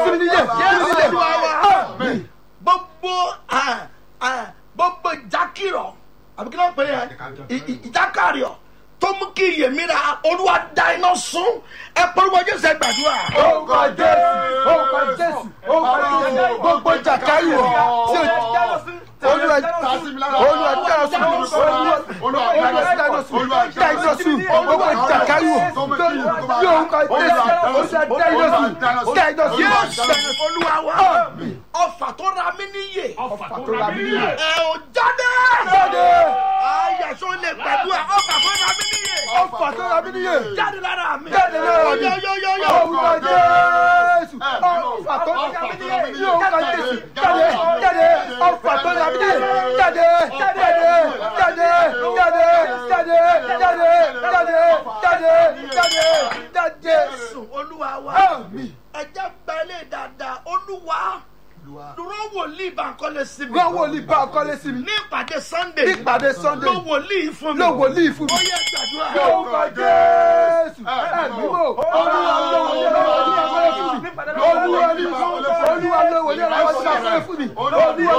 sí mi níyè sí mi níyè àmì gbogbo ah, ah, gbogbo ìjákìrọ̀ àbí kí ló ń pè é I- i- ìjákàrìọ̀ tó mú kí iyèmíra olúwa da iná sún ẹ pọ́nrúbọ jésù ẹ gbàdúrà. orúkọ jésù orúkọ jésù orúkọ jésù gbogbo jàkáyò tí o olúwa olúwa dáná sùn olúwa olúwa dáná sùn dáná sùn gbogbo jàkáyò tí orúkọ jésù olúwa dáná sùn dáná sùn. yéésù olúwa wa ọfà tó ra mí níyè ọfà tó ra mí níyè. ẹ ò jáde. jáde ayàṣọ lè gbàdúrà ọfà tó ra mí níyè ọfà tó ra mí níyè. jáde lára mi. jáde lára mi yóyóyóyó. orúkọ jésù ọfà tó ra mí níyè ní orúkọ jésù jáde jáde ọfà tó ra mí níyè jáde jáde jáde jáde jáde jáde jáde jáde jáde jáde. jésù olúwa wa àmì ẹjẹ gba ilé dáadáa olúwa dúró wòlíì bankole sí mi. gbọ́ wòlíì bá ọkọ́lé sí mi ní ìpàdé sunday. nípàdé sunday ló wòlíì fún mi. ló wòlíì fún ó mi. yẹ gbàdúrà. orúkọ jésù ẹ̀mí mò olúwa ló wòlíì ọlọ́wọ́ sí ọkọ́lé fún mi olúwa ló wòlíì ọlọ́wọ́ sí ọkọ́lé fún mi olúwa